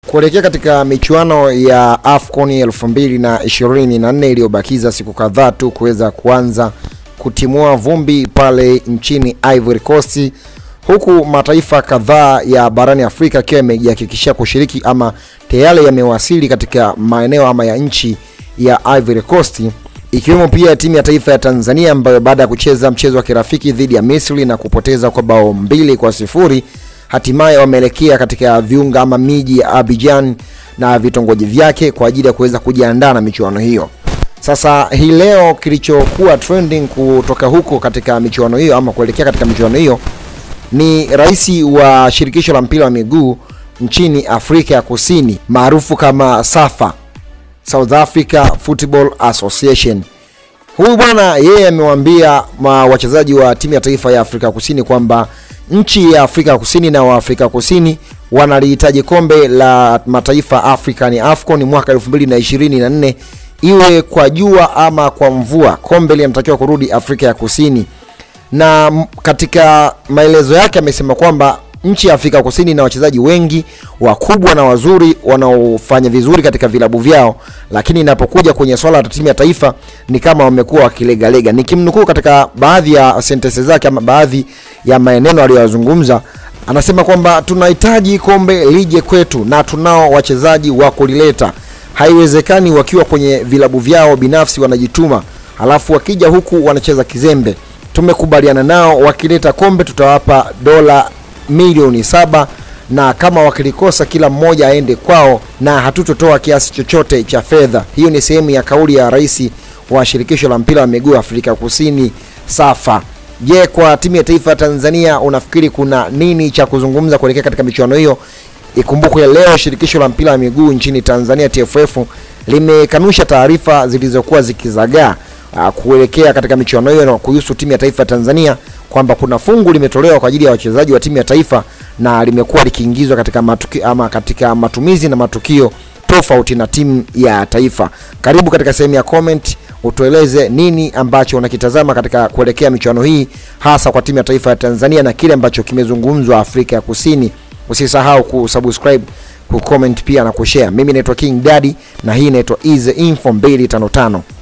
Kuelekea katika michuano ya AFCON 2024 iliyobakiza siku kadhaa tu kuweza kuanza kutimua vumbi pale nchini Ivory Coast, huku mataifa kadhaa ya barani Afrika yakiwa yamejihakikishia kushiriki ama tayari yamewasili katika maeneo ama ya nchi ya Ivory Coast, ikiwemo pia timu ya taifa ya Tanzania ambayo baada ya kucheza mchezo wa kirafiki dhidi ya Misri na kupoteza kwa bao mbili kwa sifuri hatimaye wameelekea katika viunga ama miji ya Abidjan na vitongoji vyake kwa ajili ya kuweza kujiandaa na michuano hiyo. Sasa hii leo kilichokuwa trending kutoka huko katika michuano hiyo ama kuelekea katika michuano hiyo ni rais wa shirikisho la mpira wa miguu nchini Afrika ya Kusini maarufu kama SAFA, South Africa Football Association. Huyu bwana yeye amewaambia wachezaji wa timu ya taifa ya Afrika Kusini kwamba nchi ya Afrika Kusini na Waafrika Kusini wanalihitaji kombe la mataifa Afrika ni AFCON mwaka 2024 iwe kwa jua ama kwa mvua, kombe linatakiwa kurudi Afrika ya Kusini. Na katika maelezo yake amesema kwamba nchi ya Afrika Kusini na wachezaji wengi wakubwa na wazuri wanaofanya vizuri katika vilabu vyao, lakini inapokuja kwenye swala la timu ya taifa ni kama wamekuwa wakilegalega. Nikimnukuu katika baadhi ya sentensi zake ama baadhi ya maneno aliyozungumza, anasema kwamba tunahitaji kombe lije kwetu na tunao wachezaji wa kulileta. Haiwezekani wakiwa kwenye vilabu vyao binafsi wanajituma, halafu wakija huku wanacheza kizembe. Tumekubaliana nao, wakileta kombe tutawapa dola milioni saba na kama wakilikosa kila mmoja aende kwao na hatutotoa kiasi chochote cha fedha. Hiyo ni sehemu ya kauli ya rais wa shirikisho la mpira wa miguu Afrika Kusini SAFA. Je, kwa timu ya taifa ya Tanzania unafikiri kuna nini cha kuzungumza kuelekea katika michuano hiyo? Ikumbukwe leo shirikisho la mpira wa miguu nchini Tanzania TFF limekanusha taarifa zilizokuwa zikizagaa kuelekea katika michuano hiyo na kuhusu timu ya taifa ya Tanzania kwamba kuna fungu limetolewa kwa ajili ya wachezaji wa timu ya taifa na limekuwa likiingizwa katika matuki, ama katika matumizi na matukio tofauti na timu ya taifa. Karibu katika sehemu ya comment utueleze nini ambacho unakitazama katika kuelekea michuano hii hasa kwa timu ya taifa ya Tanzania na kile ambacho kimezungumzwa Afrika ya Kusini. Usisahau kusubscribe, kucomment pia na kushare. Mimi naitwa King Daddy na hii inaitwa Easy Info 255.